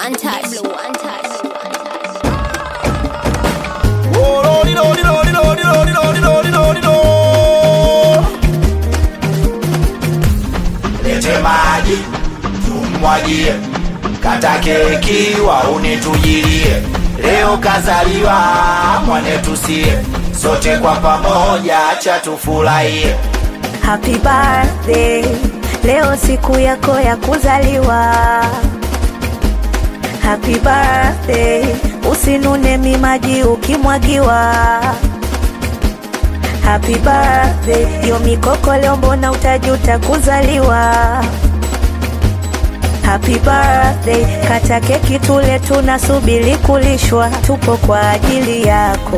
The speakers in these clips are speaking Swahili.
untouched. untouched. Lete maji tumwagie, kata keki waune tujilie. Leo kazaliwa mwanetu sie, sote kwa pamoja acha tufurahie. Happy birthday, leo siku yako ya kuzaliwa. Happy birthday, usinune mimaji ukimwagiwa. Happy birthday, yo mikoko leo mbona utajuta kuzaliwa. Happy birthday, kata keki tule, tunasubiri kulishwa, tupo kwa ajili yako.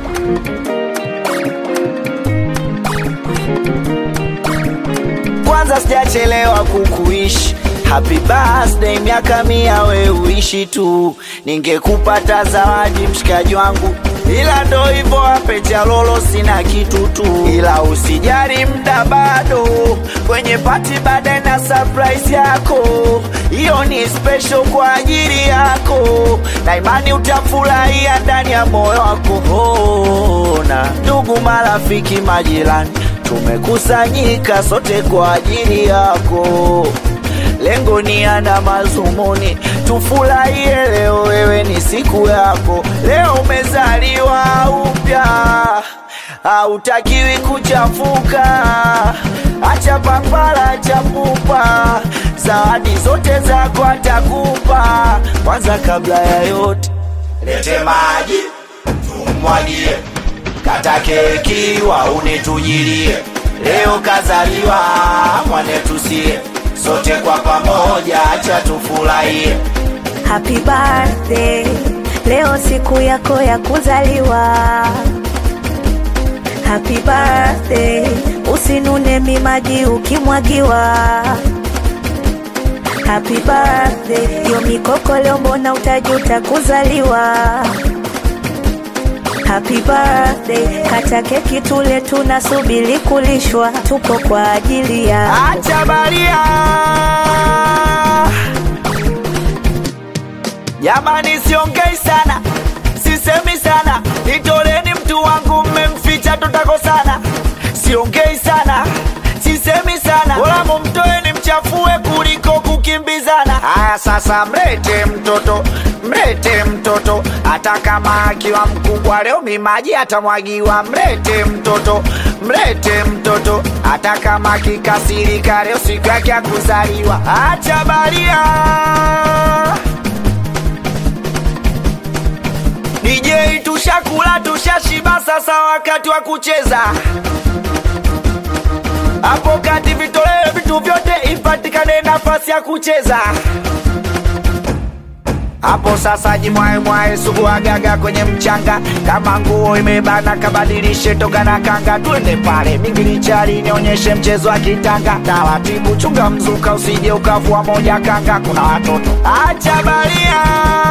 Kwanza sijachelewa kukuishi Happy birthday, miaka mia we uishi tu, ningekupata zawadi mshikaji wangu, ila ndo hivyo ape chalolo, sina kitu tu, ila usijali, mda bado kwenye pati, baadaye na surprise yako, hiyo ni special kwa ajili yako, na imani utafurahia ndani ya moyo wako. Ona ndugu, marafiki, majirani tumekusanyika sote kwa ajili yako, lengo ni ana mazumuni, tufurahie leo, wewe ni siku yako, leo umezaliwa upya, hautakiwi kuchafuka, acha papara, acha pupa, zawadi zote zako atakupa. Kwanza kabla ya yote, lete maji tumwagie kata keki waune tujilie, leo kazaliwa mwanetu sie, sote kwa pamoja acha tufurahie. Happy birthday, leo siku yako ya kuzaliwa. Happy birthday, usinune mimaji ukimwagiwa. Happy birthday, yo mikoko leo mbona utajuta kuzaliwa. Happy birthday, kata keki tule, tunasubiri kulishwa, tupo kwa ajili ya Acha baria jamani, siongei sana, sisemi sana, nitoleni mtu wangu, mmemficha tutakosana. Siongei sana, sisemi sana, wala mumtoeni mchafue kuliko kukimbizana. Haya sasa, mlete mtoto, mlete mtoto, hata kama akiwa mkubwa leo mimaji atamwagiwa. Mlete mtoto, mlete mtoto, hata kama akikasirika leo siku yake ya kuzaliwa. Acha baria DJ tushakula tushashiba, sasa wakati wa kucheza. Hapo kati vitolewe vitu vyote, ipatikane nafasi ya kucheza. Hapo sasa jimwae mwae sugu agaga kwenye mchanga, kama nguo imebana kabadilishe toga na kanga, twende pale mingilichari nionyeshe mchezo wa kitanga. Taratibu chunga mzuka, usije ukavua moja kanga, kuna watoto acha baria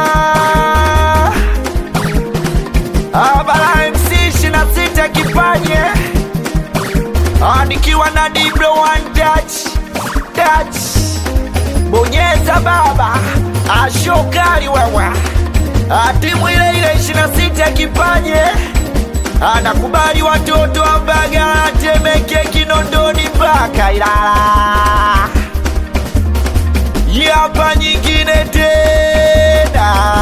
Abara MC ishirini na sita kipanye Ah, nikiwa na Diblo one touch touch, bonyeza baba ashokali wewe, Ah, timu ile ile ishirini na sita kipanye anakubali watoto wa Mbagala, Temeke, Kinondoni mpaka Ilala. Hii hapa nyingine tena